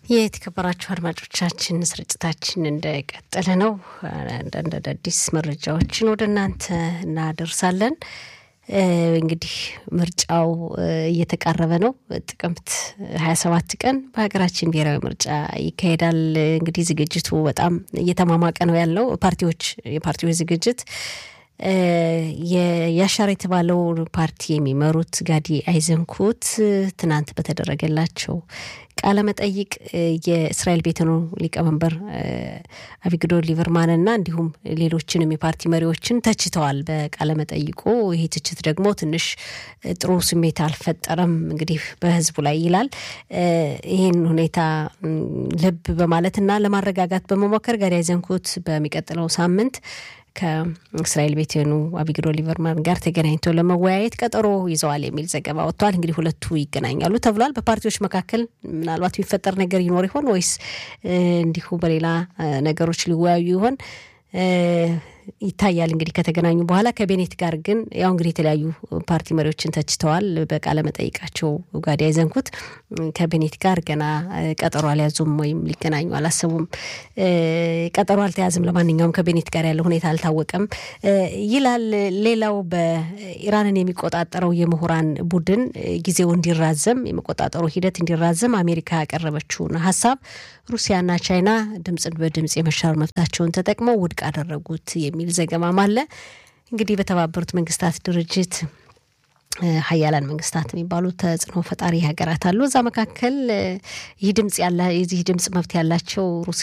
የተከበራችሁ አድማጮቻችን ስርጭታችን እንደቀጠለ ነው። አንዳንድ አዳዲስ መረጃዎችን ወደ እናንተ እናደርሳለን። እንግዲህ ምርጫው እየተቃረበ ነው። ጥቅምት ሀያ ሰባት ቀን በሀገራችን ብሔራዊ ምርጫ ይካሄዳል። እንግዲህ ዝግጅቱ በጣም እየተማማቀ ነው ያለው ፓርቲዎች የፓርቲዎች ዝግጅት የያሻር የተባለው ፓርቲ የሚመሩት ጋዲ አይዘንኩት ትናንት በተደረገላቸው ቃለ መጠይቅ የእስራኤል ቤተኑ ሊቀመንበር አቪግዶር ሊበርማንና እንዲሁም ሌሎችንም የፓርቲ መሪዎችን ተችተዋል በቃለ መጠይቁ። ይህ ትችት ደግሞ ትንሽ ጥሩ ስሜት አልፈጠረም እንግዲህ በህዝቡ ላይ ይላል። ይህን ሁኔታ ልብ በማለትና ለማረጋጋት በመሞከር ጋዲ አይዘንኩት በሚቀጥለው ሳምንት ከእስራኤል ቤቴኑ አቢግዶ ሊበርማን ጋር ተገናኝተው ለመወያየት ቀጠሮ ይዘዋል የሚል ዘገባ ወጥቷል። እንግዲህ ሁለቱ ይገናኛሉ ተብሏል። በፓርቲዎች መካከል ምናልባት የሚፈጠር ነገር ይኖር ይሆን ወይስ እንዲሁ በሌላ ነገሮች ሊወያዩ ይሆን ይታያል። እንግዲህ ከተገናኙ በኋላ ከቤኔት ጋር ግን ያው እንግዲህ የተለያዩ ፓርቲ መሪዎችን ተችተዋል በቃለ መጠይቃቸው ጋዲ አይዘንኩት ከቤኔት ጋር ገና ቀጠሮ አልያዙም ወይም ሊገናኙ አላሰቡም። ቀጠሮ አልተያዝም። ለማንኛውም ከቤኔት ጋር ያለው ሁኔታ አልታወቀም ይላል። ሌላው በኢራንን የሚቆጣጠረው የምሁራን ቡድን ጊዜው እንዲራዘም የመቆጣጠሩ ሂደት እንዲራዘም አሜሪካ ያቀረበችውን ሀሳብ ሩሲያና ቻይና ድምፅን በድምፅ የመሻር መብታቸውን ተጠቅመው ውድቅ አደረጉት የሚል ዘገባም አለ። እንግዲህ በተባበሩት መንግስታት ድርጅት ሀያላን መንግስታት የሚባሉ ተጽዕኖ ፈጣሪ ሀገራት አሉ። እዛ መካከል ይህ ድምጽ ያለ የዚህ ድምጽ መብት ያላቸው